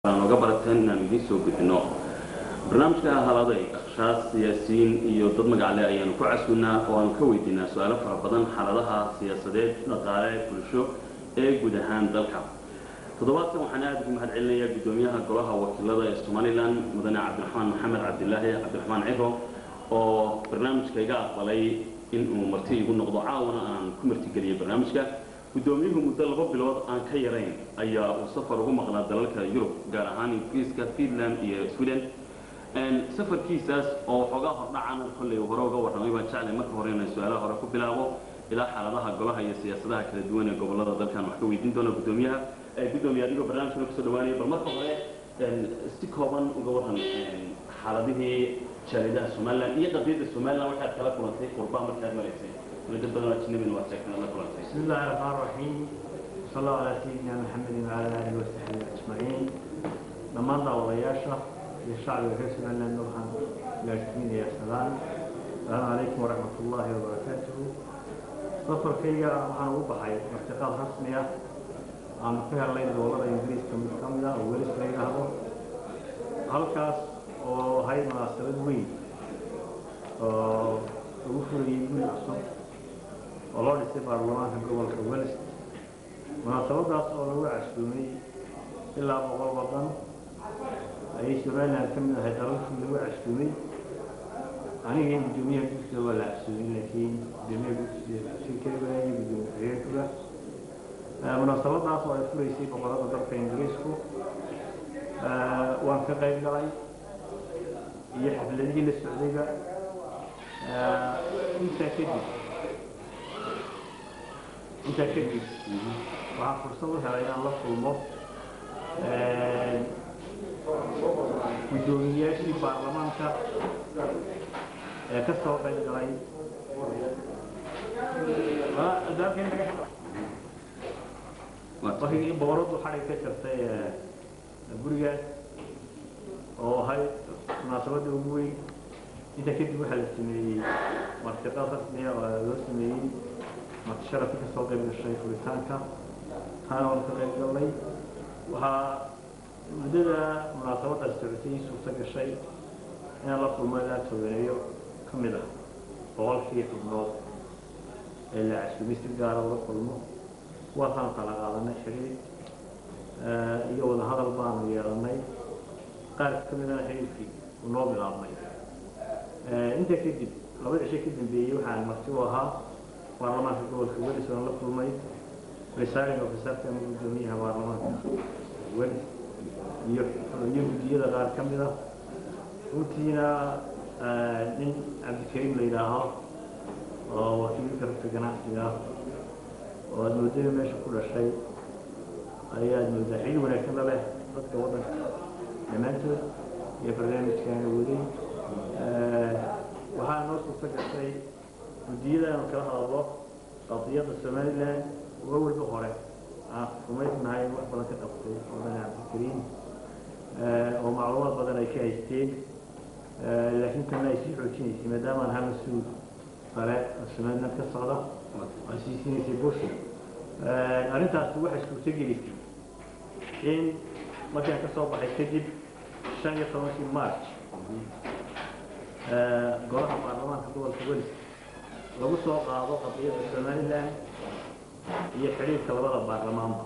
nooga barateen inaan idiin soo gudbino barnaamijka haladay akhshaas siyaasiyiin iyo dad magacle ayaanu ku casuwnaa oo aanu ka weydiinaa su-aalo fara badan xaaladaha siyaasadeed dhaqaale bulsho ee guud ahaan dalka toddobaadkan waxaan aada ugu mahad celinayaa guddoomiyaha golaha wakiilada ee somalilan mudane cabdiraxmaan maxamed cabdilaahi cabdiraxmaan ciro oo barnaamijka iga aqbalay in uu marti igu noqdo caawana aan ku martigeliyay barnaamijka guddoomiyuhu muddo laba bilood aan ka yarayn ayaa uu safar ugu maqnaa dalalka yurub gaar ahaan ingiriiska finland iyo sweden safarkiisaas oo waxoogaa hordhacana kolley hore uga warramay baan jeclay marka hore inaan su-aalaha hore ku bilaabo ilaa xaaladaha golaha iyo siyaasadaha kala duwan ee gobolada dalkan wax ka weydiin doona guddoomiyaha guddoomiye adigoo barnaamijkana kusoo dhawaanaya bal marka hore si kooban uga warran xaaladihii jaaridaha somaliland iyo qadiyadda somaliland waxaad kala kulantay qurbaa markaad maraysay dad badan ajnabina waad sheegtay la kulantay بسم الله الرحمن الرحيم وصلى الله على سيدنا محمد وعلى اله وصحبه اجمعين dhammaan daawadayaasha iyo shacbiga reer somaliland waxaan gaarsiinaya salaan asalaamu calaykum waraxmat ullaahi wabarakaatuhu safarkayga waxaan ugu baxay martiqaad rasmi ah aan ka helnay gobolada ingiriiska mid ka mid ah oo welis la yidhaahdo halkaas oo ahay munaasabad weyn oo lagu furayay guri cusub oo loo dhisay baarlamaanka gobolka wels munaasabadaas oo lagu casuumay ilaa boqol wadan ayay somaliland ka mid ahay dalalkii lagu casuumay anigii guddoomiyaha gudsiga waa la casuumay laakiin guddoomiyaha gudsiga si keligaa iyo guddoomiye xigeenkuga munaasabadaas oo ay furaysay boqolada dalka ingiriisku waan ka qayb galay iyo xafladihii la socdayba intaa kadib intaa kadib waxaan fursad u helay inaan la kulmo guddoomiyaashii baarlamaanka ee ka soo qayb galay wakigii boqoradu xadhig ka jartay gurigaas oo ahay munaasabadda ugu weyn intaa kadib waxaa la sameeyey martiqaad rasmiya oo loo sameeyey marti sharafi ka soo qayb gashay furitaanka taana waan ka qayb galnay waxaa muddada munaasabadaas socotay suurto gashay inaan la kulmo ilaa tooganeeyo ka mid ah boqolkii xubnood ee la casuumay si gaara la kulmo kuwaasaan kala qaadanay xiriir iyo wadahadal baanu yeelanay qaar ka midana xiriirkii uu noo bilaabmay intaa kadib laba cisho ka dambeeyey waxaan marti u ahaa baarlamaanka gobolka welis waan la kulmay presiding officerka ama guddoomiyaha baarlamaanka welis iyo iyo guddiyada qaar ka mid ah runtiina nin cabdikariim la yidhaaho oo wakiilka rugta ganacsiga ah oo aada moodada meesha ku dhashay ayaad moodaa xili wanaagsan la leh dadka waddanka dhammaantood iyo barnaamijkaana waday waxaa noo suurto gashay guddiyada aanu kala hadallo qadiyadda somaliland uga walba hore aan rumaysnahay wax badan ka qabtay wadane cabdikariim oo macluumaad badan ay ka haysteen laakiin tanna ay sii xoojinaysay maadaama aan ahaa mas-uul sare oo somaliland ka socda ay sii siinaysay bush arrintaasi waxay suurto gelisay in markaan ka soo baxay kadib shan iyo tobankii march golaha baarlamaanka gobolka welis lagu soo qaado qadiyadda somaliland iyo xidhiirka labada baarlamaanba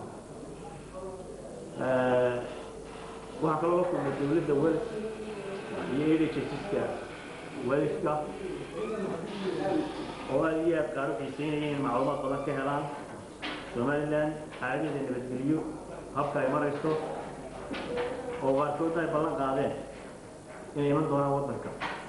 waxaa kaloo la kulmay dowladda wels iyo edhsiska weliska oo aad iyo aad qaar u xiiseynaya in macluumaad badan ka helaan somaliland xaaladeeda nabadgeliyo habka ay marayso oo qaarkoodna ay ballan qaadeen inay iman doonaan waddanka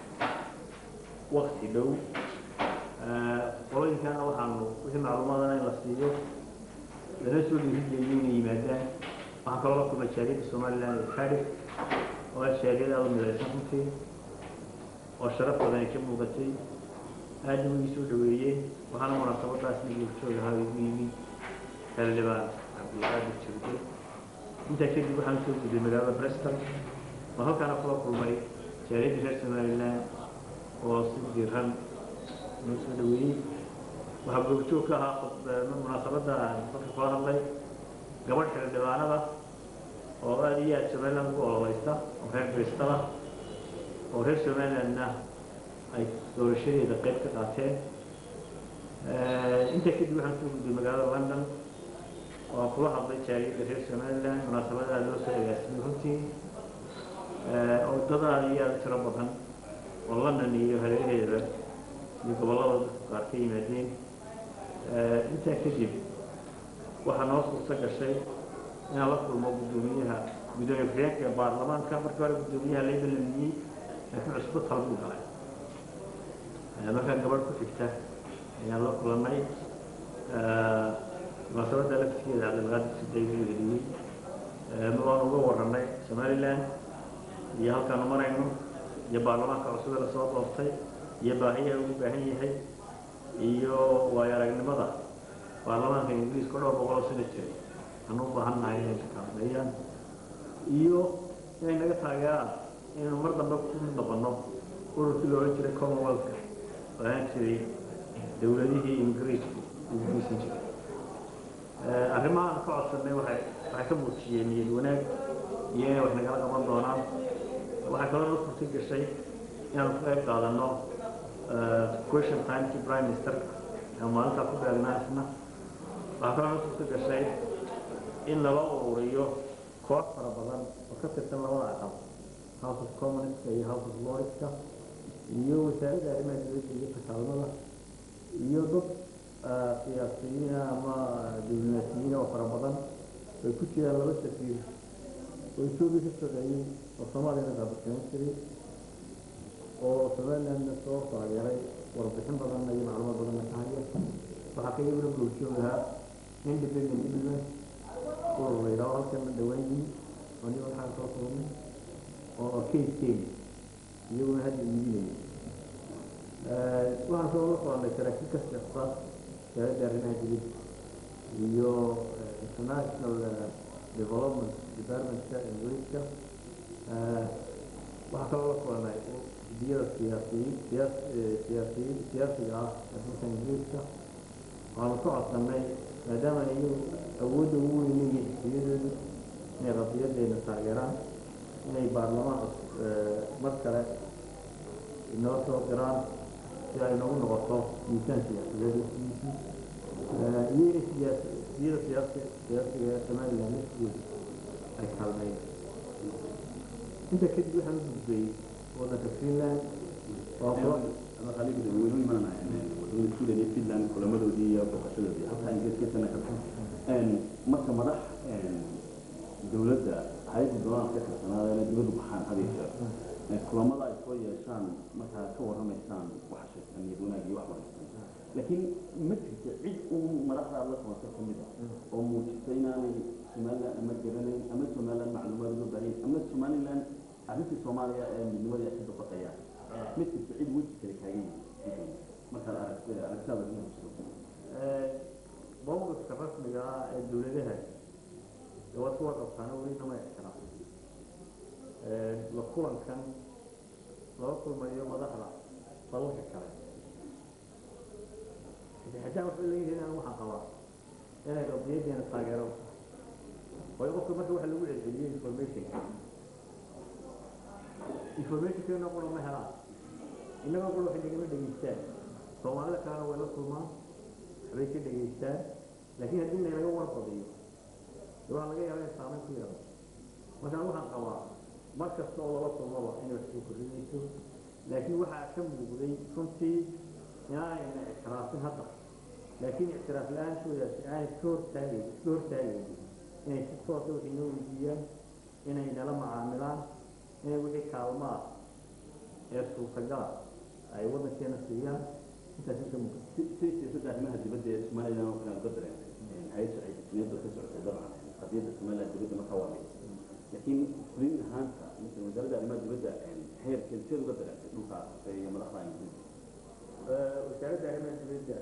wakti dhow qolooyinkana waxaanu wixii macluumaadana in la siiyo lana soo dhiirigeliyay inay yimaadaan waxaan kaloo la kulmay jaariyadda somaliland ee carif oo ah jaariyad aada u midaysan runtii oo sharaf badan ay ka muuqatay aadna wigii soo dhaweeyeen waxaana munaasabadaas nigurjoog ahaa igu yimi xildhibaan cabdulqaadir jirde intaa kadib waxaan soo gudbay magaalada bristol oo halkaana kula kulmay jaariyadda reer somaliland oo si diiran noo soo dhaweeyey waxaa goobjoog ka ahaa munaasabadda dadka kula hadlay gabadh xildhibaanada oo aada iyo aada somaliland ugu ololeysta oo reer kristada oo reer somalilandna ay doorashadeeda qayb ka qaateen intaa kadib waxaan soo gudbay magaalada london oo aan kula hadlay jaaliyadda reer somaliland munaasabadaha loo soo agaasimay runtii oo dad aada iyo aada u tiro badan oo london iyo hareeraheeda iyo gobollada dadku qaar ka yimaadeen intaa kadib waxaa noo suurto gashay inaan la kulmo guddoomiyaha guddoomiye ku-xigeenka ee baarlamaanka markii hore guddoomiyaha layba lamiyey laakiin cusbo talbuu galay markaa gabadh ku xigta ayaan la kulannay munaasabadda laftigeeda cabdilqaadir siday buu heliyey waan uga warramay somaliland iyo halkaanu marayno iyo baarlamaanka cusub ee lasoo doortay iyo baahiyaha ugu baahan yahay iyo waayo aragnimada baarlamaanka ingiriiska dhowr boqoloo sano jiray aan u baahan nahay inay ka kaalmeeyaan iyo inay naga taageeraan inaynu mar dambe ku mid noqono ururkii la odhan jiray commonwealthka oo ahaan jiray dowladihii ingiriisku ugu geysan jiray arrimaha aan ka codsanay waxay waxay ka muujiyeen niyad wanaag iyo inay wax nagala qaban doonaan waxay kaloo noo suurta gashay inaanu ka qayb qaadano question timekii prime ministerka ee maalintaa ku beegnaa isna waxaa kaloo noo suurta gashay in lala ururiyo koox fara badan oo ka tirsan labada aqal house of commonska iyo house of lordska iyo wasaaradda arrimaha dibadda iyo takaalmada iyo dad siyaasiyiina ama diblomaasiyiina oo fara badan ay ku jiraan laba safiir oo etoobiya ka shaqeeyey oo soomaaliyana daabashayn jiray oo somalilandna soo taageeray warbixin badanna iyo macluumaad badanna ka haya waxaa ka iyaguna goobjoog ahaa independent diplomat urur la yidhaho halkana dhawaan yimi oo nin waxaan soo kulmay oo case kenya iyaguna hadda iibinaya waxaan soo la kulannay saraakiil ka socda wasaaradda arrimaha dibadda iyo international development departmentka ingiriiska waxaa kaloo la kulannay xisbiyada siyaasiyiin siyaas siyaasiyiin siyaasiga ah ee dalka ingiriiska waxaanu ka codsannay maadaama iyagu awoodda ugu weyn leeyihiin xisbiyadoodu inay qadiyadeena taageeraan inay baarlamaan mar kale inoo soo diraan si ay noogu noqoto miisaan siyaasadeed waqtigiisii iyo inay siyaas xisbiyada siyaasi siyaasiga ee somaliland laftigooda ay kaalmeeyeen inta kadib waxaan u gudbay waddanka finland oo kula ama khaliid weynu imanana wadamada sweden iyo finland kulamadoodii iyo booqashadoodii halkaa ingiriiskasana ka marka madax dowladda hay-adda doonaan ka tirsanaada dibaddu baxaan hadiyo jeer kulamada ay soo yeeshaan markaa ka warramaysaan waxa sheegtaan niyad wanaag iyo wax wanaagsan laakiin ma jirto cid uu madaxda aad la kulanto ka mid ah oo muujisa inaanay somaliland ama garanayn ama somaliland macluumaad uga baahan ama somaliland arrintii soomaaliya ee midnimadii ay ka dabaqayaan ma jirto cid weji kale kaaga yimid markaad arag aragtaada ku jirto mowqifka rasmiga ah ee dowladaha ee waad ku warqabtaana weli nama ixtiraam la kulankan lala kulmayo madaxda dalalka kale xitaa waxay leeyihiin anigu waxaan qabaa inay qadiyadeena taageero waayo qofka marka waxa lagu celceliyey informationka informationkeena qura ma helaan innagoo qura waxay nagama dhegeystaan soomaalida kalena way la kulmaan waxbay ka dhegeystaan laakiin haddii laynaga warqadiyo de waxaa laga yaaba inay saameyn ku yeelo markaan waxaan qabaa mar kasta oo lala kulmaba inay wax soo kordhinayso laakiin waxaa ka muuqday runtii inaanayna ictiraafin hadda laakiin ictiraaf la-aantoodaasi aanay iska hortaagay iska hortaagaynin inay si toosa waxay noo weydiiyaan inay nala macaamilaan inay wixii kaalmaa ee suurtagala ay waddankeena siiyaan intaasi ka muuqda si si siyaasadda arrimaha dibadda ee somaliland oo kale uga dareentay hay-adda sharciyada ka socotay dabcan qadiyadda somaliland dibadda markaa waa mid laakiin fulin ahaanta مثل wasaaradda arrimaha dibadda heerkeed seed uga dareentay dhulka iyo madaxda ingiriiska wasaaradda arrimaha dibadda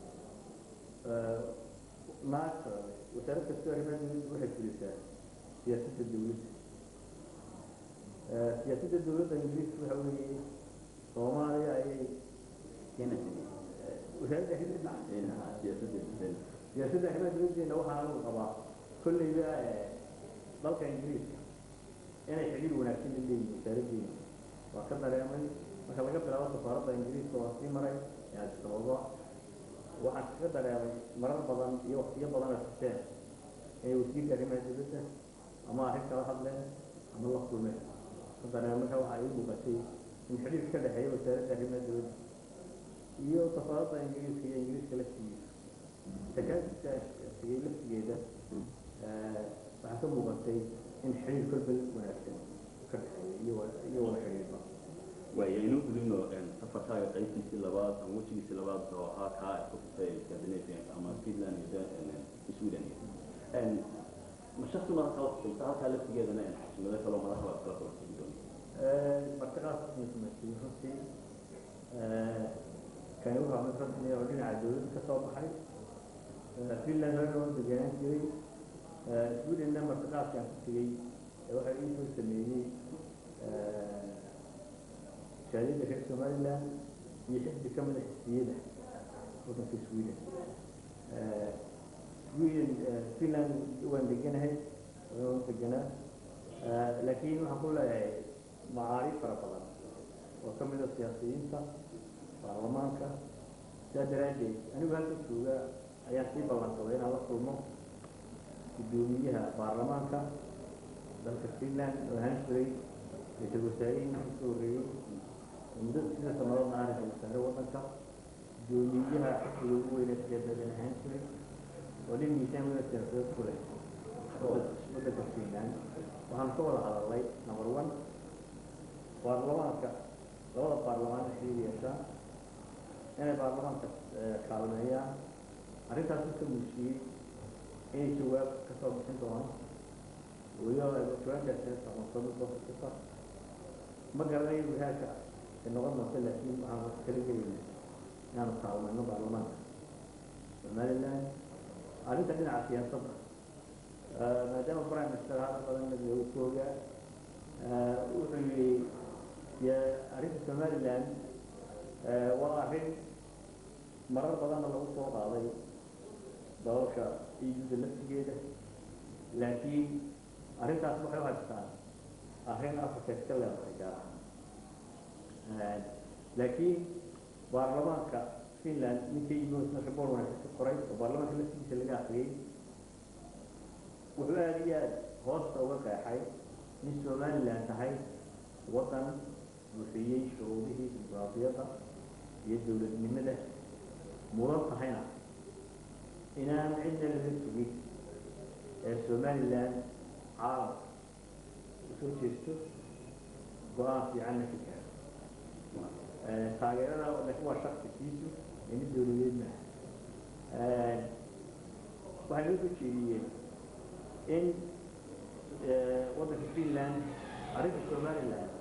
naagta wasaarad kastoo arrimaha dibadda waxay fulisaa siyaasadda dawladda siyaasadda dawladda ingiriiska waxa weeye soomaaliya ayay kenya wasaaradda arrimaha siyaasadda dibadda siyaasadda arrimaha dibaddeena waxaa lagu qabaa kolleyba dalka ingiriiska inay xidhiir wanaagsan la leeyihin wasaaraddeena waa ka dareemay marka laga bilaabo safaaradda ingiriiska waa sii maray ee addis ababa waxaan kaga dareemay marar badan iyo waqtiyo badan oo xuseen inay wasiirka arrimaha dibadda ama arrin kala hadleen ama la kulmeen ka dareemay marka waxaa ii muuqatay in xidhiir ka dhexeeya wasaaradda arrimaha dibadda iyo safaaradda ingiriiska iyo ingiriiska laftigiisa takaasiska sigay laftigeeda waxaa ka muuqatay in xiriir kolbal wanaagsan ka dhexeeya iyo wa- iyo wada xiriirba waaya inuu gudubno safarkaaga qaybtiisii labaad ama wejigiisii labaad oo ahaa kaa isku furtay scandinavian ama finland iyo Dan- sweden ma shaksi madax kala kusulta halkaa laftigeedana xashimado kaloo madax baa kala kula kulmi doona martiqaas masumaasiin runtii kani wuxuu mid rasmi ah oo dhinaca dawladda ka soo baxay finland horena waa deganaan jiray swedenna martiqaaskaan ku tegey ee waxaa ii soo sameeyey shaadiyadda reer somaliland iyo xisbi ka mida xisbiyada waddanka sweden sweden finland waan deganahay waan deganaa laakiin waxaan ku leeyahay macaarif fara badan oo ka mid a siyaasiyiinta baarlamaanka sidaa daraaddeed anigu halka jooga ayaan sii ballanqaday inaan la kulmo guddoomiyaha baarlamaanka dalka finland oo ahaan jiray ra-iisul wasaarihii markii soo horreeyey oo muddo sida sanadoodna ah ra-isul wasaare waddanka guddoomiyaha xisbiga ugu weyne siyaasadan ahaan jiray oo nin miisaan weyne siyaasadeed ku leh waddanka finland waxaan ka wada hadalnay number one baarlamaanka labada baarlamaan waxay yeeshaan inay baarlamaanka kaalmeeyaan arrintaas u ka muujiyey inay jawaab ka soo bixin doonaan weliba jawaabtaas aqoonsado doorkasta ma garanayo wihaaka ay noqon doonto laakiin waxaan wax kala gelayna inaanu kaalmayno baarlamaanka somaliland arrinta dhinaca siyaasadda maadaama prime minister hadda badan looga joogaa wuxuu yidhi ya arrinta somaliland waa arrin marar badanna lagu soo qaaday dalalka iyuda laftigeeda laakiin arrintaas waxay u haystaan arrin africa iska leedahay gaar ahaan laakiin baarlamaanka finland ninka yimid report wanaagsan ka qoray oo baarlamaanka laftigiisa laga akriyey wuxuu aada iyo aada hoosta uga qeexay in somaliland tahay waddan buuxiyey shuruudihii dimuqraadiyadda iyo dowladnimada mudan tahayna inaan cidna laga sugin ee somaliland caalamka usoo jeesto go-aan fiicanna ka gaaro taageerada laakiin waa shaksikiisu ee mid dowladeed maaha waxay noo soo jeediyeen in waddanka finland arrinta somaliland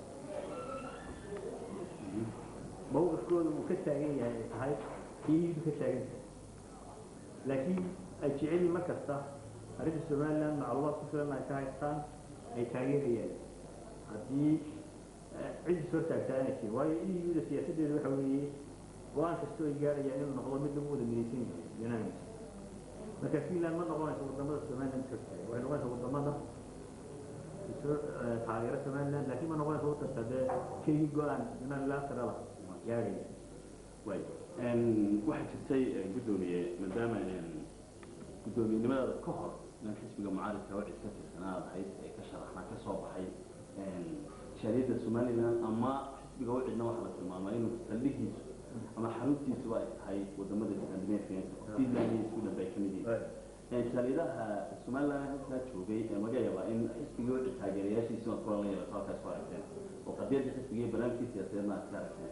mawqifkooda uu ka taagan yahay ay tahay iidu ka taagan tahay laakiin ay jecelyiin mar kasta arrinta somaliland macluumaad ku filan ay ka haystaan ay taageerayaan haddii ciddi soo taagtaa inay jirin waayo iuda siyaasaddeeda waxa weeye go-aan kastoo ay gaarayaan inuu noqdo mid lagu wada midaysan yahay unanimous marka finland ma noqonayso wadamada somaliland ka taagay waxay noqonaysa wadamada soo taageera somaliland laakiin ma noqonayso wadanka dee keligii go-aan unilaterala gaaraya waay waxaa jirtay guddoomiye maadaama guddoomiyenimadaada ka hor inaan xisbiga mucaaridka wacid ka tirsanaad ahayd ee ka sharaxna ka soo baxay shaariyadda somaliland ama xisbiga wacidna waxaa la tilmaamay inuu saldhigiisu ama xaruntiisuba ay tahay wadamada scandinavian finland iyo sweden bay kamid yihiin shaariyadaha somaliland halkaa joogay ee laga yaabaa in xisbigii wacid taageerayaashiisi waad kulan la yeelato halkaas ku aragteen oo qadiyadda xisbiga iyo barnaamijkii siyaasadeedna aad ka aragteen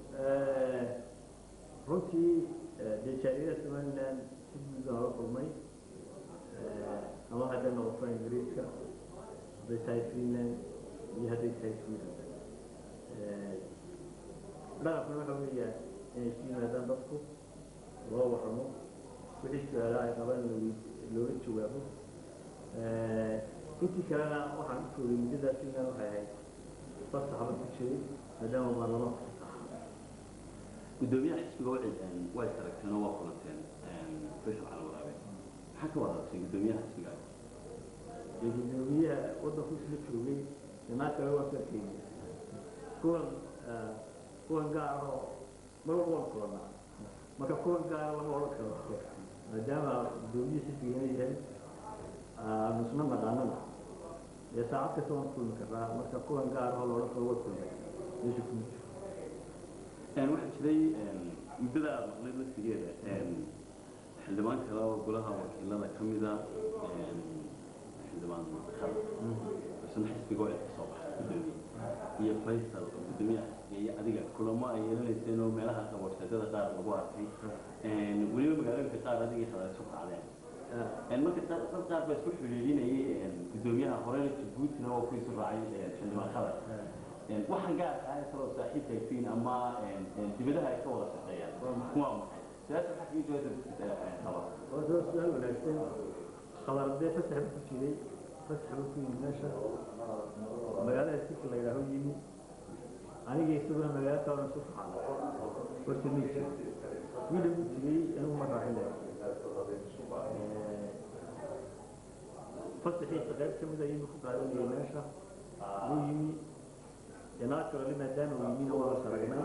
runtii dee shaariyada somaliland si guud baan la kulmay ama hadday noqoto ingiriiska hadday tahay finland iyo hadday tahay sweden dhaqankuna waxa weeyaa inay isu yimaadaan dadku loo waramo wixii su-aalaha ay qabaan looga jawaabo intii kalena waxaan u joogay muddadaas finland waxay ahayd fasaxba ku jiray maadaama baarlamaanka guddoomiyaha xisbiga wacid way aragteen oo waa kulanteen faysal cali waraabe maxaa ka wada hadashay guddoomiyaha xisbiga ee gudoomiyaha waddanku isla joogay inaa kale waa ka kenya kuwan kuwan gaar oo mar walba waan kulanaa marka kuwan gaara lama odhan karo maadaama gudoomiye xisbigana yahay nusna naqaanana dee saacad kasta waan kulmi karaa marka kuwan gaar oo la odhan karo waa kulmay meesha kuma jiro waxaa jiray muddada aada maqnayd laftigeeda xildhibaan kale oo golaha wakiilada ka mida xildhibaan khal isna xisbiga oo ka soo baxay gudoomiye iyo faysal oo gudoomiyaha xisbiga iyo adiga kulamo ay yeelanayseen oo meelaha qabarshadada qaar lagu arkay weliba magaalooyinka qaar adigii hada isu kacdeen marka dad qaar baa isku xidhiidhinayay gudoomiyaha horena jabuutina waa ku isu raacay xildhibaan khadar waxaan gaarka ah isagoo saaxiibka aytiin ama dibadaha ay ka wada shaqeeyaan kuwaa maxay siyaasa waxaa kaga jawaabta qaba horta waa su-aal wanaagsan khabaardee fasax buu ku jiray fasax buu ku yimi meesha magaalada sika la yidhaaho yimi aniga isaguna magaalo kalena isu faxaada horta ma jiro wiila buu jiray anigu ma raaxin fasaxiisa qayb ka mid ayuu ku qaadanayay meesha wuu yimi inaad kalole maadaama uu yimina waa la saragnay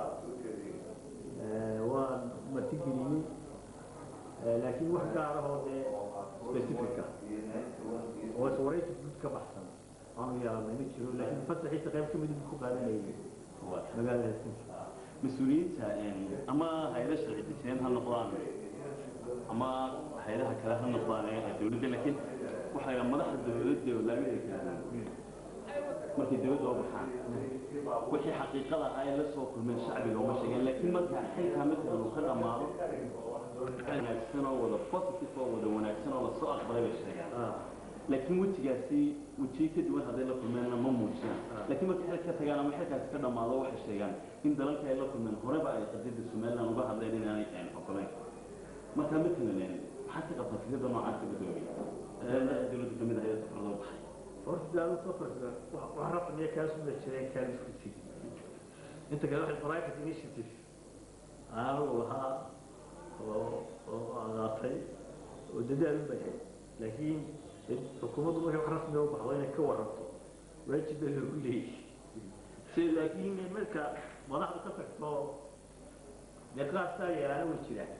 waan martigeliyey laakiin wax gaar ahoo dee specifica oo iswaraysi guud ka baxsan aanu yeelanay ma jiro laakiin fasaxiisa qayb ka mid buu ku qaadanayay magaalada helsinki mas-uuliyiinta ama hay-ada sharci dejineen ha noqdaan ama hay-adaha kale ha noqdaan ee dowladda laakiin waxaa la madaxda dowladda oo laamida kala markay dowladda oo baxaan wixii xaqiiqada ah ay la soo kulmeen shacbiga uma sheegeen laakiin marka xilkaa matalan uu ka dhammaado wanaagsan oo wada positive oo wada wanaagsan oo lasoo aqbalay bay sheegaan laakiin wejigaasi wejiyo ka duwan hadday la kulmeenna ma muujiyaan laakiin markay xil ka tagaan ama xilkaasi ka dhammaado waxay sheegaan in dalalka ay la kulmeen horeba ay qadiyadda somaliland uga hadleen inaanay ogolayn marka matalan maxaad ka qabtaa fikrada noocaasa gudoomiya dowladda kamid ah ee safarada baxay horta daawo safarka wax rasmiya kaasuma jireen kaalis ku jiri inta kale waxay private initiative aanu lahaa oo oo aqaatay oo dadaal u baxay laakiin xukuumaddu markay wax rasmiya u baxdo inay ka waranto waajib baa loogu leeyahay si laakiin marka madaxdu ka tagto dee qaarsaa yaana way jiraan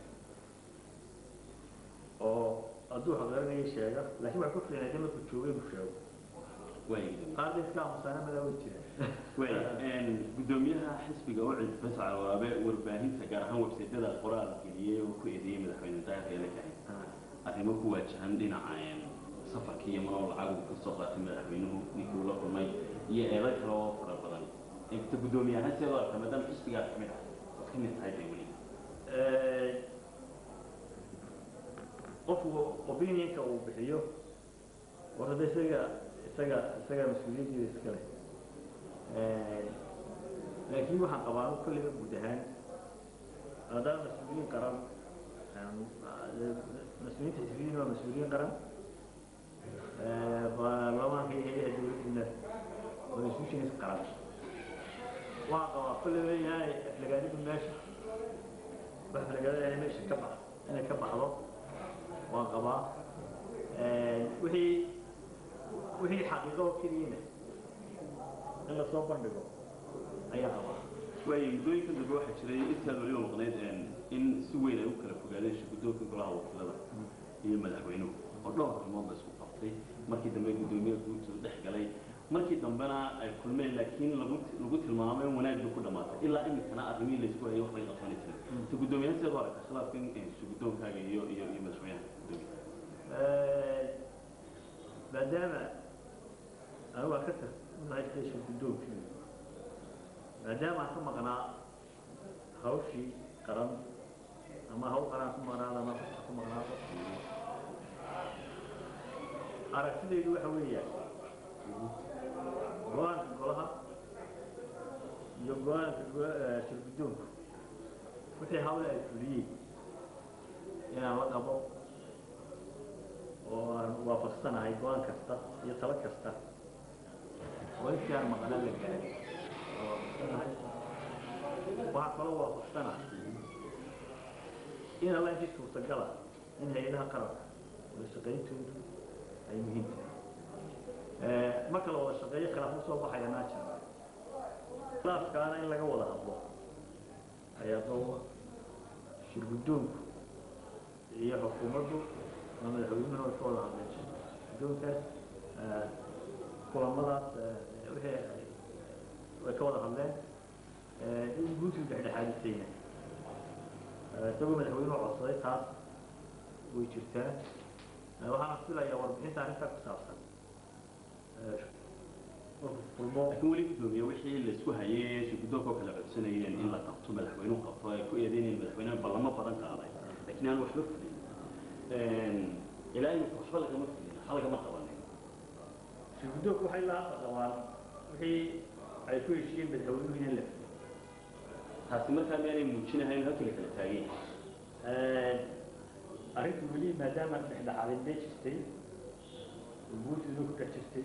oo hadduu xaqarinaya sheega laakiin waxay ku fiicnay markuu joogay inuu sheego qaar dadka musaanamada way jiraan gudoomiyaha xisbiga ucid fasac waabe warbaahinta gaar ahaan websaydyada qoraal geliyey oo ku eedeeyey madaxweyne daahir la kahay arrimo ku waajahan dhinaca safarka iyo manoo lacag uu ka soo qaatay madaxweynuhu ninkii uu la kulmay iyo eedo kale oo fara badan ta gudoomiye ahaan sidoo arka maadaama xisbigaas kamid ah ood ka mid tahay bay weli qofku opinionka uu bixiyo warada isaga isaga isaga mas-uuliyaddiida iskale laakiin waxaan qabaa kolliba guud ahaan maadaama mas-uuliyiin qaran mas-uuliyiinta xisbiyiin waa mas-uuliyiin qaran baarlamaanka iyo hay-adaha dowladdiina waa institutions qaran waxaan qabaa kolliba inaanay aflagaadidu meesha wax aflagaadada inay meesha ka bax inay ka baxdo waan qabaa wixii wixii xaqiiqo oo keliyana in lasoo bandhigo ayaa qabaa waayo muddooyinkan dambe waxaa jiray intaad weliba maqnayd in si weyn ay u kala fogaadeen shirgudoonka golaha wakiilada iyo madaxweynuhu oo dhowr arrimood la isku qabtay markii dambe guddoomiye guud uu dhex galay markii dambena ay kulmeen laakiin lagu lagu tilmaamay in wanaag bay ku dhamaatay ilaa iminkana arrimihii laysku hayay wax laga qabsani jiray ta guddoomiyahan sidaad u aragtaa khilaafkan shirgudoonkaaga iyo iyo iyo madaxweynaha guddoomiyaha maadaama anigu aan ka tag unahay station guddoonkii maadaama aan ka maqnaa hawshii qaran ama hawl qaran ku maqnaado ama fasax ku maqnaado aragtidaydu waxa weeyaan go-aanka golaha iyo go-aanka shirguddoonku wixii hawle ay fuliyeen inaan la qabo oo aan waafaqsanahay go-aan kasta iyo talo kasta oo intii aan maqnaa la gaaray oo waafaqsanahay waxaa kaloo waafaqsanahay in alla intii suurtagala in hay-adaha qaranka wada shaqayntoodu ay muhiim tahay marka la wada shaqeeyo khilaaf usoo baxaya naajir khilaafkaana in laga wada hadlo ayaa dooba shir guddoonku iyo xukuumaddu ama madaxweynuhuna way ka wada hadleen guddoonkaas kulamadaas wixii way ka wada hadleen in guutuu dhexdhexaadisayna isagoo madaxweynuhu codsaday taas way jirtaa waxaana filayaa warbixinta arrintaa ku saabsan kulmo laakiin weli gudoomiye wixii laisku hayay shirguddoonka oo kala codsanayeen in la qabto madaxweynuhu qabto ay ku eedeynayeen madaxweynaha ballamo badan qaaday laakiin aan waxba fulin ilaa imika waxba lagama fulin waxba lagama qabanin shirguddoonku waxay la hadla qabaan wixii ay ku heshiiyeen madaxweynuhu inaan la fulin taasi markaa miyaanay muujinahayn halkii la kala taagay arrintu weli maadaama dhexdhexaadintay jirtay guurtiduna ku dhex jirtay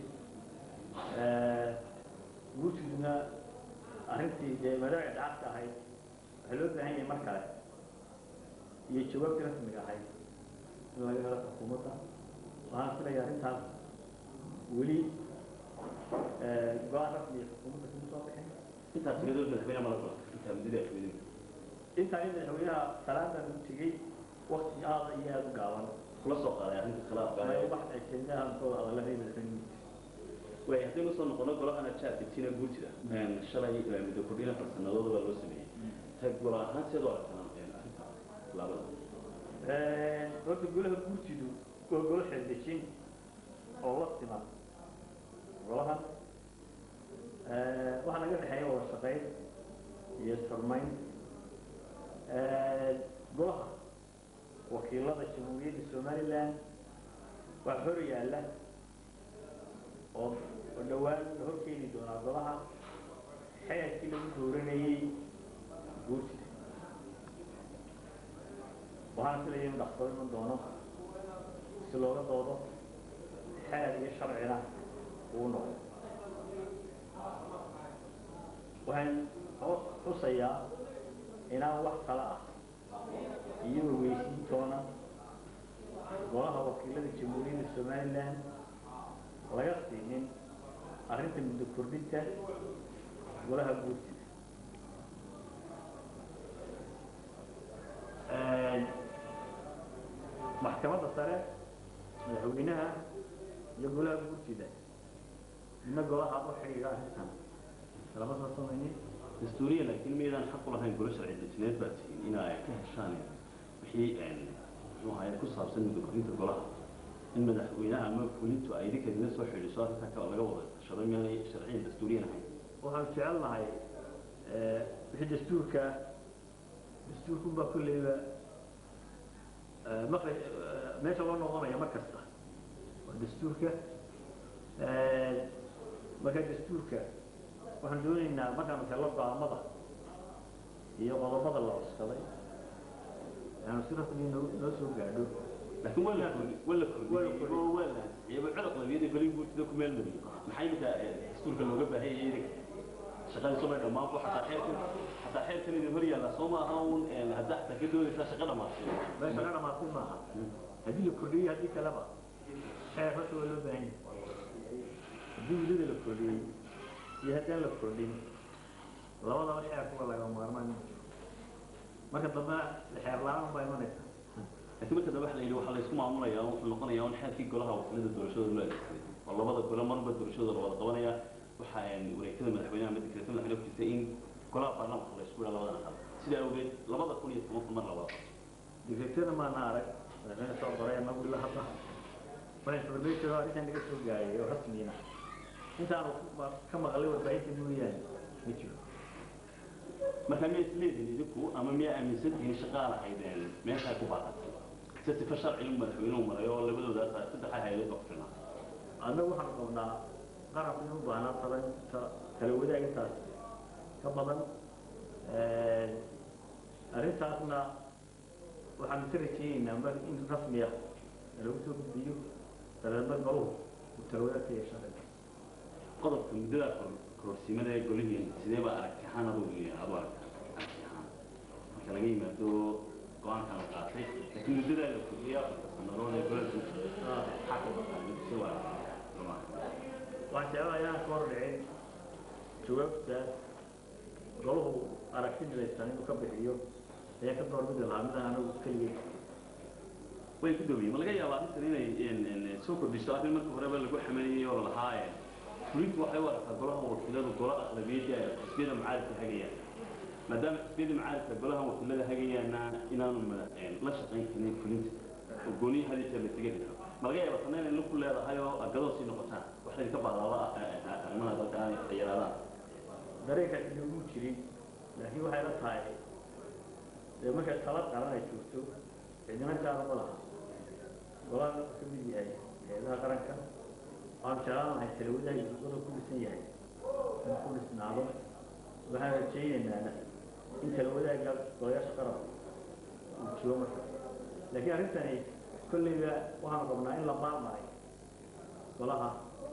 guurtiduna arrintii dee maadaama dhexdhexaadka ahayd waxaa loo baahan yahay mar kale iyo jawaabtii rasmiga ahayd in laga helo xukuumadda waxaan filaya arrintaas weli go-aan rasmi xukuumadda kuma soo bixin intaas iyadoo madaxweynaha mala gola intaa muddada afweynuhu intaa in madaxweynaha salaadan u tegey wakti aada iyo aada u gaaban kula soo qaaday arrinta khilaafka wax ay keenahan soo hadalada madaxweynuhu way haddaynu soo noqono golahana jaarkitina guurtida shalay muddo kordhin afar sannadood baa loo sameeyey ta gola ahaan sidoo arkaan arrinta laabada horta golaha guurtidu waa golo xeeldejin oo la siman golahan waxaa naga dhexeeya wada shaqayn iyo isxurmayn golaha wakiilada jamhuuriyadda somaliland waa hor yaalla oo oo dhowaan la hor keeni doonaa golaha xeerkii lagu dooranayey guurtida waxaana filaya inu dhaqsado iman doono si looga doodo xeer iyo sharcina uu noqdo waxaan xusayaa inaan wax kale ah iyo weysiintoona golaha wakiilada jamhuuriyadda somaliland laga siinin arrinta muddo kordhinta golaha guurtida maxkamadda sare madaxweynaha iyo golaha guurtida midna golaha u xidhiidha arrintan lama soo samaynin dastuuriya laakiin miydaan xaq u lahayn golo sharci dejineed baa tihiin in ay ka heshaan wixii muxuu ahaye ku saabsan muddo kordhinta golaha in madaxweynaha ama fulintu ay idinka idinla soo xidhiiso arrintaa kale laga wada tashado miyaanay sharciyan dastuuriyan ahayn waxaan jecelnahay wixii dastuurka dastuurkunbaa kolleyba maqla meesha loo noqonaya mar kasta waa dastuurka marka dastuurka waxaan doonaynaa markaanu hello go-aamada iyo qodobada la cuskaday aanu si rasmi noo noo soo gaadho laakiin waa la kordhi waa la kordhiyey oo waa la iyaba codaq labiyada golin guurtida ku meel mariyey maxaa iminka dastuurka looga baahan yahay idinka shaqadii soo may dhammaan bu xataa xeerkan xataa xeerkan idin hor yaalla soo maaha un hadda xataa ka doonaysaa shaqa dhamaatay meesha ka dhamaatay maaha haddii la kordhiyey haddii kaleba xeer horta waa loo baahan yahay haddii welida la kordhiyey iyo haddaan la kordhin labadaba xeerkuwa laga maarmaan marka dambe xeer la-aan baa imanaysa laakiin marka dambe waxa la yidhi waxaa la isku maamulayaa wuxuu noqonayaa un xeerkii golaha wakiilada doorashada loo adeegsaday oo labada gole marba doorashada la wada qabanaya waxa wareegtada madaxweynaha ama dekreetada madaxweynaha ku jirta in golaha baarlamaanka la isku yidhaa labadan aqal sidaa awgeed labada kun iyo toban kun mar la wada qabto digreetada maana arag madaxweyne soo qoray anagu ilaa hadda waxay information oo arrintan naga soo gaarayay oo rasmiina intaanu ka maqlay warbaahinta mooyaane ma jiro marka miyaa isleedihin idinku ama miyaa aaminsan tihiin shaqaa lahaydeen meeshaa ku baaqatay se sifa sharcigu madaxweynuhu maray oo labadoodaas saddexa hay-adood baa ku filnaa annagu waxaanu qabnaa qarabka inu baahnaa tala kala wadaagintaas ka badan arrintaasna waxaanu ka rajaynaynaa mar in rasmiya lagu soo gudbiyo dareedna galuhu uu tala wadaagka yeeshaan qodobka muddada kororsimada ee golihiin sidee baa aragti ahaan adugu adu aragta aragti ahaan marka laga yimaado go-aankan la qaatay laakiin muddadaa la kordhiya afarta sanadood ee golada maxaa ka baqaa mid si waa waxaan jeclahay inaan ka hor dhicin jawaabta golahu aragti midaysan inuu ka bixiyo ayaa ka doorbidi lahaa midaan anagu keligay way ku dhowyeen ma laga yaabaa arrintan inay soo kordhiso arrin marka horeba lagu xameeyey oo lalahaa fulintu waxay u aragtaa golaha wakiiladu gola aqlabiyadii ay xisbiyada mucaaradka hagayaan maadaama xisbiyada mucaaradka golaha wakiilada hagayaana inaanu la shaqayn karin fulinta oo gooniyi hadi jeer la tega karo ma laga yaabaa tanna inay ku leedahay oo agadoo sii noqotaan wax laydinka baadaaba arrimaha dalka ay yaraadaan dareenka inugu jirin laakiin waxay la tahay dee markay tala qaran ay joogto cidina gaara ma laha golaha ka mid yahay hay-adaha qaranka waxaan jeclaan lahay talawadaha gudada ku dhisan yahay in ku dhisnaado waxaan rajaynaynaa in talawadaaga golayaasha qaranka uu jiro marka laakiin arrintani kolleyba waxaan rabnaa in la maarmaray golaha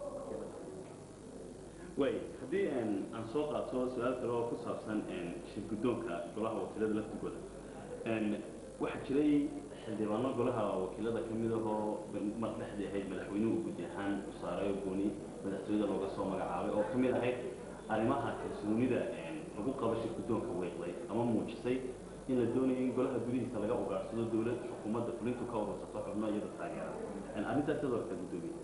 way haddii aan soo qaato su-aal kale oo ku saabsan shir guddoonka golaha wakiilada laftigooda waxaa jiray xildhibaano golaha wakiilada ka mid ahoo mar dhexdii ahayd madaxweynuhu guddi ahaan u saaray oo gooni madaxtooyada looga soo magacaabay oo ka mid ahayd arrimaha kalsoonida lagu qabo shir guddoonka weeqday ama muujisay in la doonayo in golaha gudihiisa laga ugaarsado dowlad xukuumadda fulintu ka urursato xubno iyada taageera arrintaas sidoo kale guddoomiye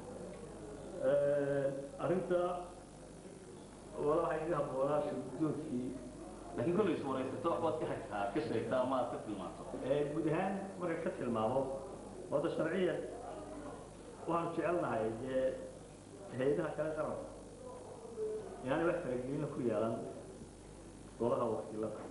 arrinta wala waxay iga habboonaa shir guddoonkii laakiin kollay is waraysato waxbaad ka hagtaa ka sheegtaa ama aad ka tilmaanto guud ahaan marka ka tilmaamo wada sharciya waxaanu jecelnahay dee hay-adaha kale qaranka inaanay wax faragelina ku yeelan golaha wakiilada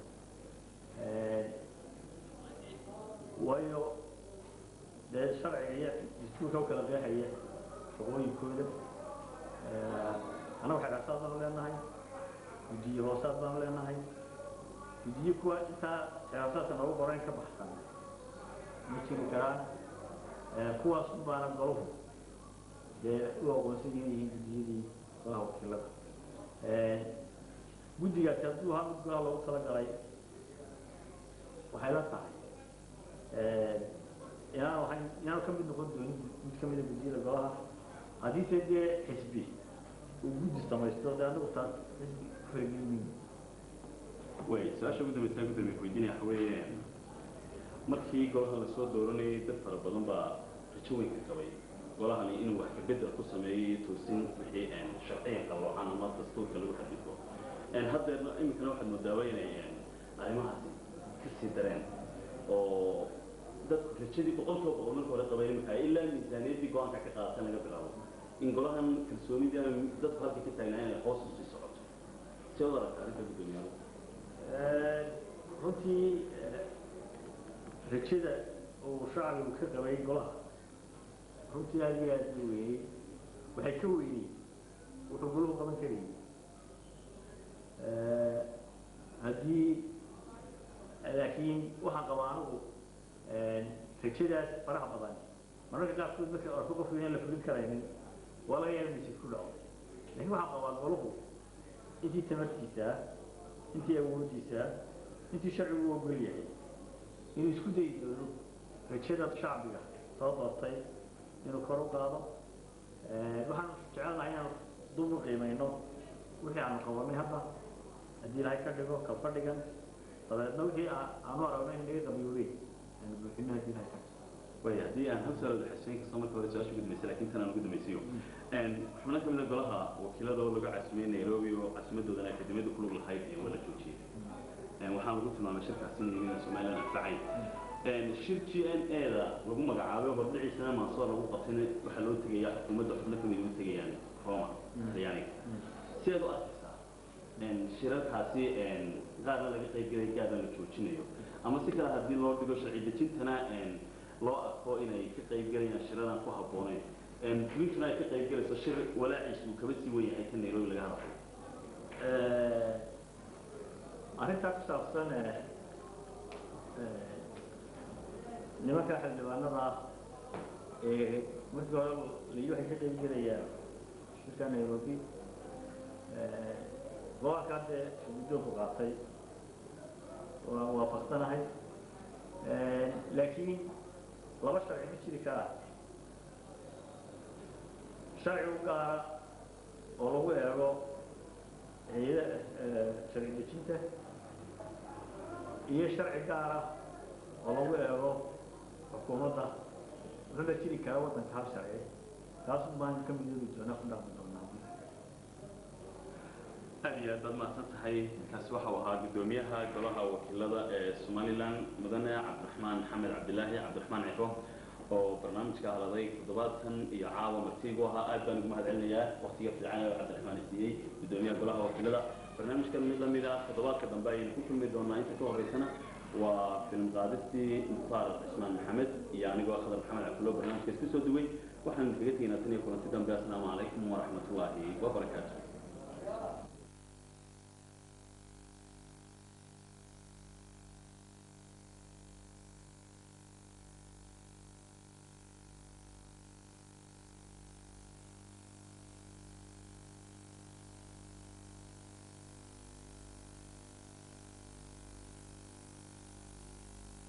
waayo dee sharciga iyo dastuurka u kala qeexaya shaqooyinkooda annaga xeerasaad baanu leenahay guddiye hoosaad baanu leenahay guddiye kuwa intaa xeerasaadka noogu qorayn ka baxsan ma jiri karaan kuwaas un baana golahu dee u aqoonsan yihiin guddiyadii golaha wakiilada guddigaasi hadduu ahaa mid golaha loogu talagalay waxay la tahay inaan waxay inaan ka mid noqon doonin mid ka mida guddiyada golaha haddiise dee xisbi uu guddi samaysto dee anagu taas xisbi ku faragelin way su-aasha ugu dambaysa gudoomiye ku weydiinaya waxa weeye markii golaha lasoo dooranayay dad fara badan baa rajo weyn ka qabay golahani inuu wax kabedel ku sameeyey toosin wixii sharciyan qaloocan ama dastuurka lagu xadifo haddeerna iminkana waxaad moodaaba inay arrimahaasi kasii dareen oo dadku rajadii boqolkiiba boqol marka hore qabay iminka ilaa miisaaniyaddii go-aanka ka qaadatan laga bilaabo in golahan kalsoonidii ama dadku halkii ka taagnaa inay hoos usii socoto see wad aragta arrinta guddoomiyaha runtii rajada uu shacbigu ka qabay golaha runtii aad iyo aad u weyney waxay ka weyney wuxuu golahu qaban karayay haddii laakiin waxaan qabaa anigu rajadaas faraha badan mararka qaarkood marka arko qofku inaan la fulin karaynin waa laga yaaba misid ku dhaco laakiin waxaan qabaa golahu intii tamartiisa intii awoodiisa intii sharcigu u ogol yahay inuu isku dayi doono rajada shacbiga soo doortay inuu kor u qaado waxaan jecelnahay inaan dub u qiimayno wixii aanu qabanay hadda haddii ilahay ka dhigo kab ka dhigan dabeedna wixii aanu aragno in naga qabiyoobeen aanu buuxino haddii ilahay ka way haddii aan hal su-aal xuseen kasta marka hore su-aasha ugu dambeysay laakiin tan aan ugu dambaysiyo xubno ka mid a golaha wakiilada oo lagu casimay nairobi oo casimadoodana akademiyadda ku lug lahayd ee waa la joojiyey waxaan lagu tilmaamay shirkaasi in somaliland anfacayn shir g n a da lagu magacaabay hordhiciisana maansoo lagu qabtayna waxaa loo tegayaa xukuumadda xubno ka mid u tegayaan roma talyaaniga sideed u arkaysaa shirarkaasi qaarna laga qaybgelay gaarna la joojinayo ama si kale haddii loo dhigo sharci dejintana loo arko inay ka qaybgelayaan shiradan ku habboonayn fulintuna ay ka qaybgelayso shir walaaciis uu kaba sii wen yahay ka nairobi laga hadlayo arrintaa ku saabsan nimanka xildhibaanada ah ee markii hore liyo waxay ka qaybgelayaan shirka nairobi go-aanka hadde guddoonku qaatay waan waafaqsanahay laakiin laba sharci ma jiri karaa sharci u gaara oo lagu eego hay-ada sharci dejinta iyo sharci gaar ah oo lagu eego xukuumadda wuxuuna jiri karaa waddanka hal sharci taas baan ka midoobi doonaa ku dhaqmi doonaa aad iyo aad baad mahadsan tahay kaasi waxa uu ahaa guddoomiyaha golaha wakiilada ee somalilan mudane cabdiraxmaan maxamed cabdilaahi cabdiraxmaan cifo oo barnaamijka haladay toddobaadkan iyo caawa martiigu ahaa aad baan ugu mahad celinayaa waqtiga fiican ee cabdiraxmaan siiyey guddoomiyaha golaha wakiilada barnaamijkan mid lamid ah toddobaadka dambe ayaynu ku kulmi doonaa inta ka horeysana waa film qaadistii mukhtaar cismaan maxamed iyo anigoo khadar maxamed cabdulo barnaamijka isku soo duway waxaanu kaga tegaynaa tan iyo kulanti dambe assalaamu calaykum waraxmatullaahi wabarakaatu